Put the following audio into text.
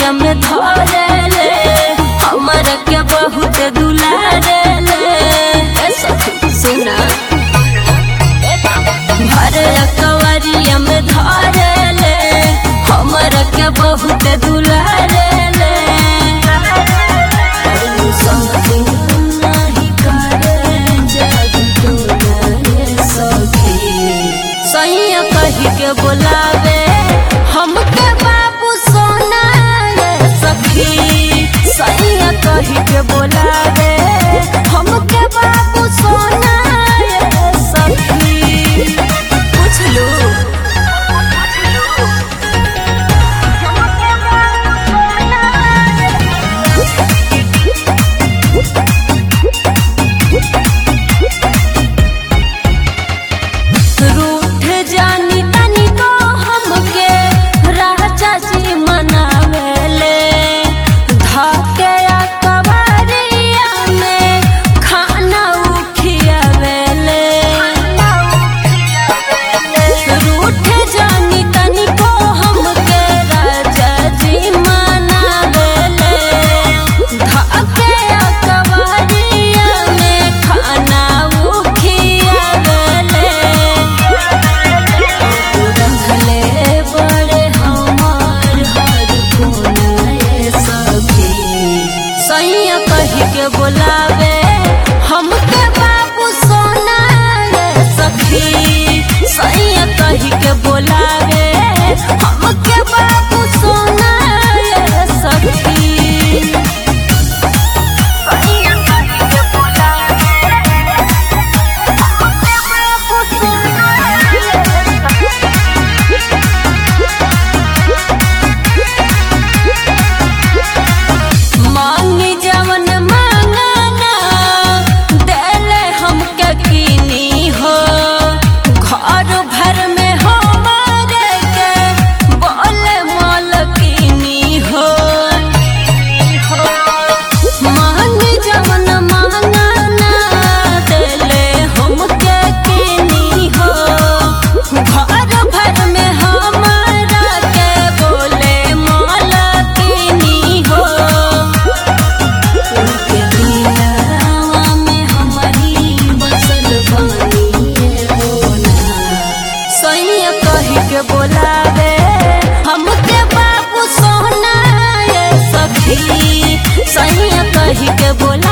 कवरिया में धरेले हमर के बहुत दुलारेले ए सखी सुना भर कवरिया में धरेले हमर के बहुत दुलारेले समथिंग नहीं करे जग टोला सखी सैया कही के बोलावे हमके बाबू सोना रे सखी सैया कही के बोलावे हमके बाबू सोना रे सखी पूछ लो रूठ जानी तनी को हमके राजा जी मनावेले धके या कवरिया में खाना उखियावेले रूठ जानी तनी को हमके राजा जी मनावेले धके या कवरिया में खाना उखियावेले रखले बड़े हमार हर कोनाए सखी सैया कही के बोलावे हमके बाबू सोना रे सखी सैया कही के बोलावे हमके बाबू सोना रे सखी सैया कही के बोलावे हमके बाबू सोना रे मांगी जवन मांगना देले हमके कीनी हो घर भर में हमारे के बोले मालकिनी हो मांगी जवन मांगना देले हमके कीनी हो घर भर में हमारा के बोले मालकिनी हो उनके दिलवा में हमारी बसल बानी होना सैया कही के बोलावे हमके बाबू सोना ये सखी सैया कही के बोला